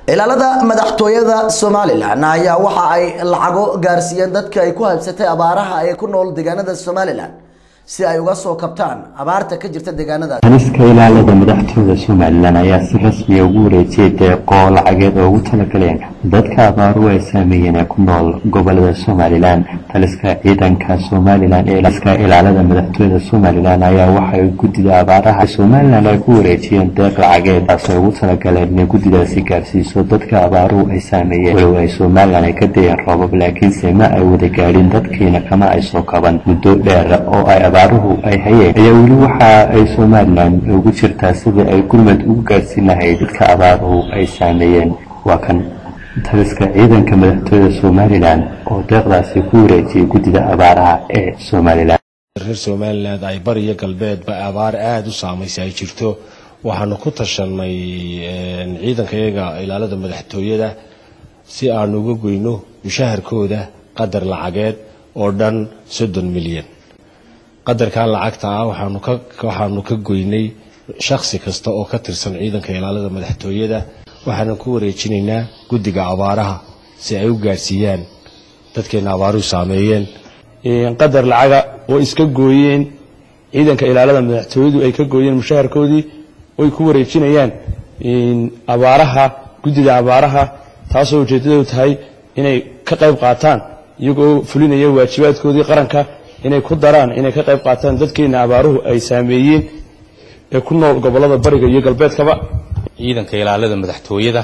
ilaalada madaxtooyada somalilan ayaa waxa ay lacago gaarsiiyeen dadka ay ku habsatay abaaraha ee ku nool deegaanada somalilan si ay uga soo kabtaan abaarta ka jirta deegaanadaas haliska ilaalada madaxtooyada somalilan ayaa si rasmiya ugu wareejiyay deeqoo lacageed oo ugu talagaleen dadka abaaruhu ay saameeyeen ee ku nool gobolada somalilan taliska ciidanka somalilan ee liska ilaalada madaxtooyada somalilan ayaa waxay guddida abaaraha somalilan ay ku wareejiyeen deeq lacageed taasoo ugu talagaleen inay guddidaasi gaarsiiso dadka abaaruhu ay saameeyeen walow ay somalilan ay ka dayeen roobab laakiinse ma ay wada gaadhin dadkiina kama ay soo kaban muddo dheer oo ay abaaruhu ay hayeen ayaa weli waxa ay somalilan ugu jirtaa sidii ay gurmad ugu gaarsiin lahayd dadka abaaruhu ay saameeyeen waa kan taliska ciidanka madaxtooyada somalilan oo deeqdaasi ku wareejiyay guddida abaaraha ee somalilan reer somalilan ay bariyo galbeedba abaar aada u saamaysay ay jirto waxaanu ku tashanay ciidankayaga ilaalada madaxtooyada si aanu uga goyno mushaharkooda qadar lacageed oo dhan soddon milyan qadarkan lacagta ah waxaanu ka goynay shakhsi kasta oo ka tirsan ciidanka ilaalada madaxtooyada waxaanu ku wareejinaynaa guddiga abaaraha si ay u gaadhsiiyaan dadkeena abaaruhu saameeyeen qadar lacaga oo iska gooyeen ciidanka ilaalada madaxtooyadu ay ka gooyeen mushaharkoodii oy ku wareejinayaan abaaraha guddida abaaraha taasoo ujeeddadu tahay inay ka qayb qaataan iyagoo fulinaya waajibaadkoodii qaranka inay ku daraan inay ka qayb qaataan dadkeena abaaruhu ay saameeyeen ee ku nool gobollada bariga iyo galbeedkaba ciidanka ilaalada madaxtooyada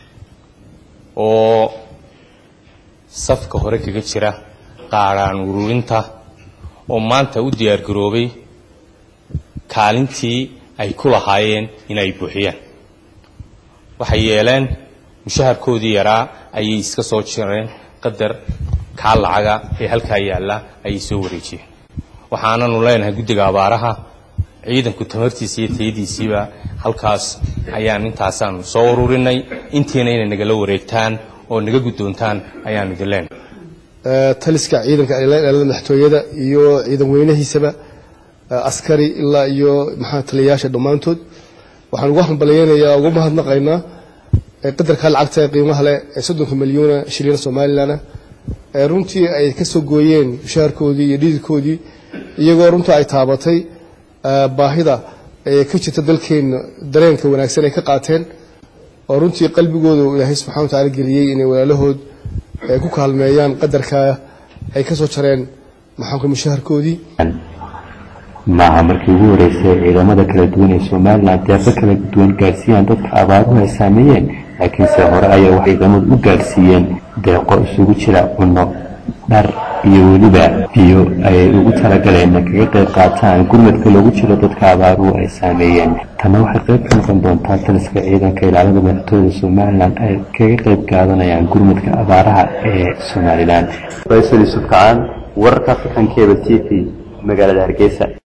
oo safka hore kaga jira qaadhaan ururinta oo maanta u diyaargaroobay kaalintii ay ku lahaayeen inay buuxiyaan waxay yeeleen mushaharkoodii yaraa ayay iska soo jireen qadar kaa lacaga ee halkaa yaalla ayay soo wareejiyeen waxaananu leenahay guddiga abaaraha ciidanku tamartiisa iyo tayadiisiiba halkaas ayaan intaasaanu soo ururinay intiina inay nagala wareegtaan oo naga guddoontaan ayaanu idin leenahay taliska ciidanka ilaalada madaxtooyada iyo ciidan weynahiisaba askari ilaa iyo maxaa taliyayaasha dhammaantood waxaan ugu hambalyeynayaa ugu mahadnaqaynaa qadarka lacagta ee qiimaha leh ee soddonka milyuuna shilina somalilan runtii ay ka soo gooyeen mushaharkoodii iyo dhididkoodii iyagoo runtii ay taabatay baahida ee ka jirta dalkeenna dareenka wanaagsan ay ka qaateen oo runtii qalbigooda ilaahay subxana wataala geliyey inay walaalahood ku kaalmeeyaan qadarka ay ka soo jareen maxaanka mushaharkoodii maaha markii ugu horeysay ciidamada kala duwan ee somalilan deeqo kala duwan gaadhsiiyaan dadka abaaruhu ay saameeyeen laakiinse hore ayaa waxay ciidamadu u gaadhsiiyeen deeqo isugu jira cunno dhar iyo weliba biyo ayay ugu talagaleen kaga qayb qaataan gurmadka loogu jiro dadka abaaruhu ay saameeyeen tanna waxay qayb ka noqon doontaa taliska ciidanka ilaalada madaxtooyada somalilan ay kaga qayb qaadanayaan gurmadka abaaraha ee somalilan faysal yuusuf kacaan wararka african cable t v magaalada hargeysa